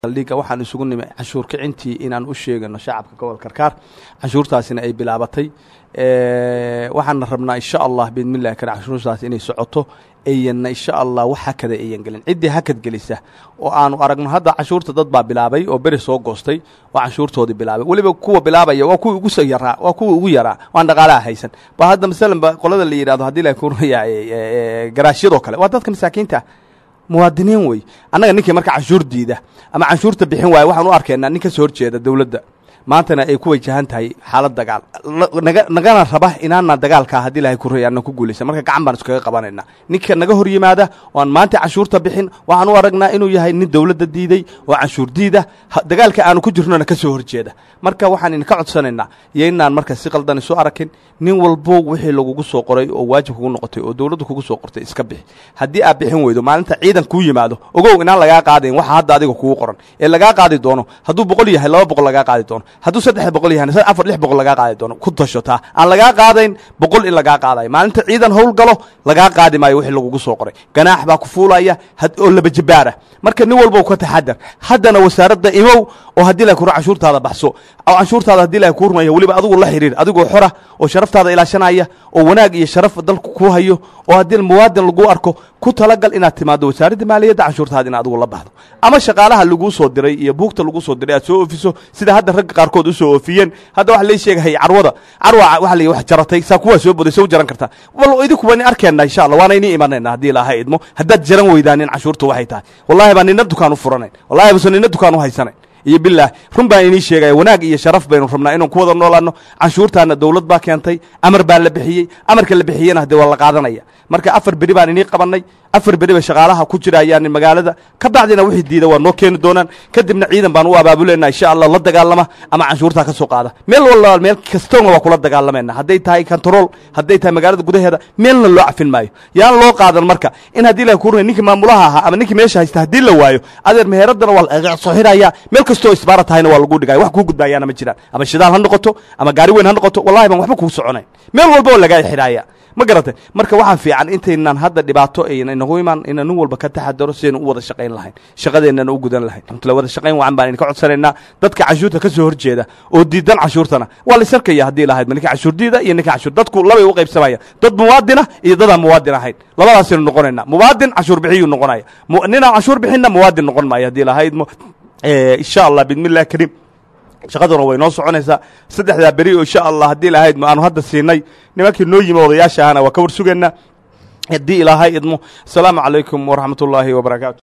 saldhiga waxaan isugu nimay canshuur kicintii inaan u sheegano shacabka gobolka karkaar canshuurtaasina ay bilaabatay waxaana rabnaa insha allah biidmillahi kale canshuurtaas inay socoto eyanna insha allah wax hakada eyan gelin ciddii hakad gelisa oo aanu aragno hadda canshuurta dad baa bilaabay oo beri soo goostay oo canshuurtoodii bilaabay weliba kuwa bilaabaya waa kuwii ugu soo yaraa waa kuwii ugu yaraa waan dhaqaalaha haysan ba hadda masalan ba qolada la yidhahdo haddii la kuraya garaashyadoo kale waa dadka masaakiinta muwaadiniin wey annaga ninkii marka canshuur diida ama canshuurta bixin waaya waxaan u arkaynaa nin ka soo horjeeda dowladda maantana ay ku wajahan tahay xaalad dagaal naga nagana raba inaana dagaalkaa haddii ilahay kuraya ana ku guulaysa marka gacan baan iskaga qabanayna ninka naga hor yimaada oo aan maanta canshuurta bixin waxaan u aragnaa inuu yahay nin dowladda diiday oo canshuur diida dagaalka aanu ku jirnona ka soo horjeeda marka waxaan idinka codsanaynaa iyo inaan marka si qaldan isu arakin nin walbo wixii lagugu soo qoray oo waajib kugu noqotay oo dowladdu kugu soo qortay iska bixi haddii aad bixin weydo maalinta ciidan kuu yimaado ogow inaan lagaa qaadayn waxa hadda adiga kugu qoran ee lagaa qaadi doono hadduu boqol yahay laba boqol lagaa qaadi doono hadduu saddex boqol yahay afar lix boqol lagaa qaadi doono ku tashotaa aan lagaa qaadayn boqol in lagaa qaadayo maalinta ciidan howl galo lagaa qaadi maayo wixii lagugu soo qoray ganaax baa ku fuulaya oo labajabaara marka nin walba ka taxadar haddana wasaaradda imow oo haddii la kuro canshuurtaada baxso oo canshuurtaada haddii la kurmaya weliba adigu la xiriir adigoo xora oo sharaftaada ilaashanaya oo wanaag iyo sharaf dalku ku hayo oo haddii muwaadin lagu arko ku talagal inaad timaado wasaaradda maaliyadda canshuurtaada in adigu la baxdo ama shaqaalaha laguu soo diray iyo buugta lagu soo diray aad soo oofiso sida hadda ragga qaarkood usoo oofiyeen hadda waxa lay sheegahay carwada carwa waxa la wax jaratay saa kuwaa soo boday soo jaran kartaa wal idinku baan arkeenna insha allah waana inii imanayna haddii ilaahay idmo haddaad jaran weydaanin canshuurta waxay tahay wallahi baan nina dukaan u furanayn wallahi base nina dukaan u haysanayn iyo bilaah run baan inii sheegaya wanaag iyo sharaf baynu rabnaa inaan ku wada noolaano canshuurtaana dowlad baa keentay amar baa la bixiyey amarka la bixiyena hadee waa la qaadanaya marka afar beri baan inii qabanay afar beri bay shaqaalaha ku jirayaan magaalada ka bacdina wixii diida waa noo keeni doonaan kadibna ciidan baan u abaabuleyna insha allah la dagaalama ama canshuurtaa ka soo qaada meel walba meel kastoona waa kula dagaalamayna hadday tahay control hadday tahay magaalada gudaheeda meelna loo cafin maayo yaan loo qaadan marka in haddii la kurna ninkii maamulaha ahaa ama ninkii meesha haysta haddii la waayo adeer meheradana waa laga soo xiraya meel kastoo isbaara tahayna waa lagu dhigaya wax kuu gudbaayaana ma jiraan ama shidaal ha noqoto ama gaari weyn ha noqoto wallahi baan waxba kuu soconayn meel walba oo lagaa xidhaaya ma garatay marka waxaa fiican intaynaan hadda dhibaato ayna inagu imaan ina nin walba ka taxadaro sidaynu u wada shaqayn lahayn shaqadeennana u gudan lahayn amtla wada shaqayn wacan baan idinka codsanaynaa dadka canshuurta ka soo horjeeda oo diidan canshuurtana waa la isarkaya haddii lahayd ma ninka canshuur diida iyo ninka canshuur dadku labay u qaybsamaya dad muwaadina iyo dadaan muwaadin ahayn labadaasaynu noqonaynaa muwaadin canshuur bixiyuu noqonaya ninaan canshuur bixinna muwaadin noqon maayo haddii lahayd insha allah bismillahi kariim shaqaduna way noo soconaysaa saddexdaa beri oo insha allah haddii ilahayd aanu hadda siinay nimankii noo yimi odayaasha ahana waa ka war sugaynaa haddii ilaahay idmo asalaamu calaykum waraxmat ullaahi wabarakaatu